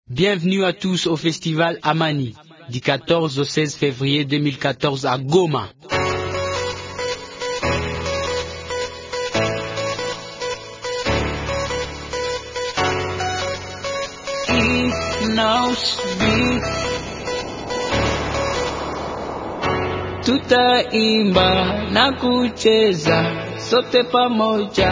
Bienvenue à tous au festival Amani du 14 au 16 février 2014 à Goma. Tutaimba na kucheza sote pamoja,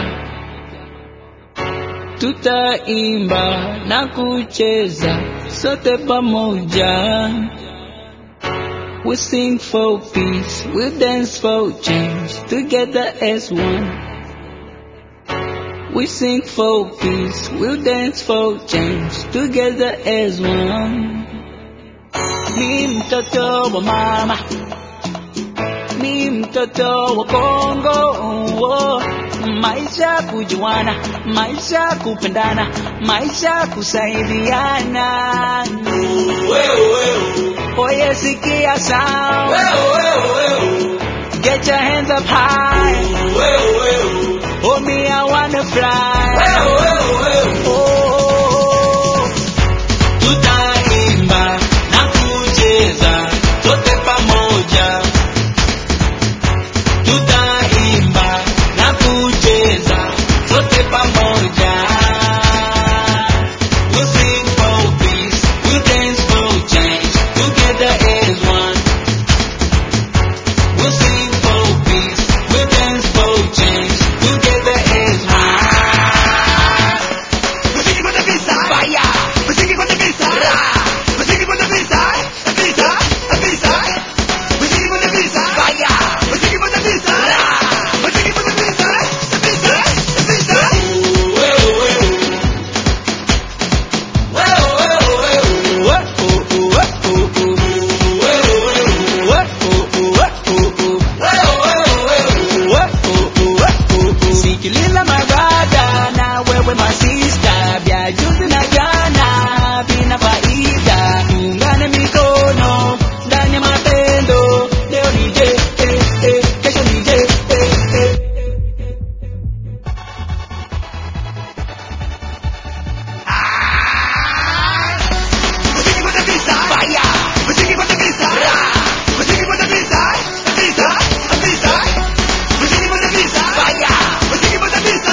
tutaimba na kucheza sote pamoja. We sing for peace, we dance for change, together as one. We sing for peace, we dance for change, together as one. Ni mtoto wa mama, ni mtoto wa Kongo. Oh, maisha kujuana, maisha kupendana, maisha kusaidiana. Oye, sikia sound. Get your hands up high. Oh, me, I wanna fly. Oh, tutaimba na kucheza sote pamoja. Tutaimba na kucheza sote pamoja. We'll sing for peace, we'll dance for change, together as one. We'll sing for peace, we'll dance for change, together as one. Fire! Fire! Sikiliza magada na wewe masista, vya juzi na jana vina faida. Tuungane mikono ndani ya mapendo, leo ni je, eh, eh, kesho ni je, eh, eh. Fire! Fire!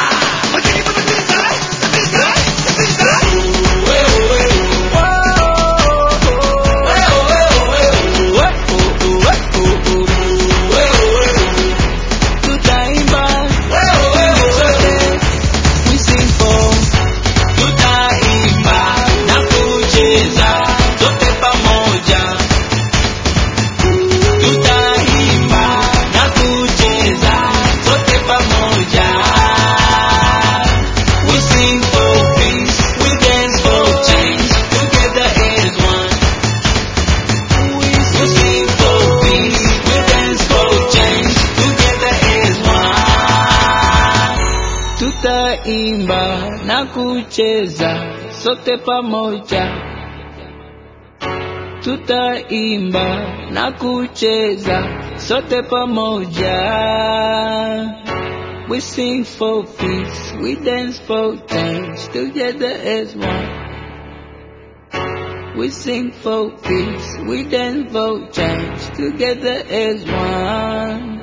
Tutaimba sote, we sing for tutaimba na kucheza sote pamoja, tutaimba na kucheza sote pamoja. We sing for peace, we dance for change, together as one. We sing for peace, we dance for change, together as one. Tutaimba na kucheza sote pamoja, tutaimba na kucheza sote pamoja. We sing for peace, we dance for change, together as one. We sing for peace, we dance for change, together as one.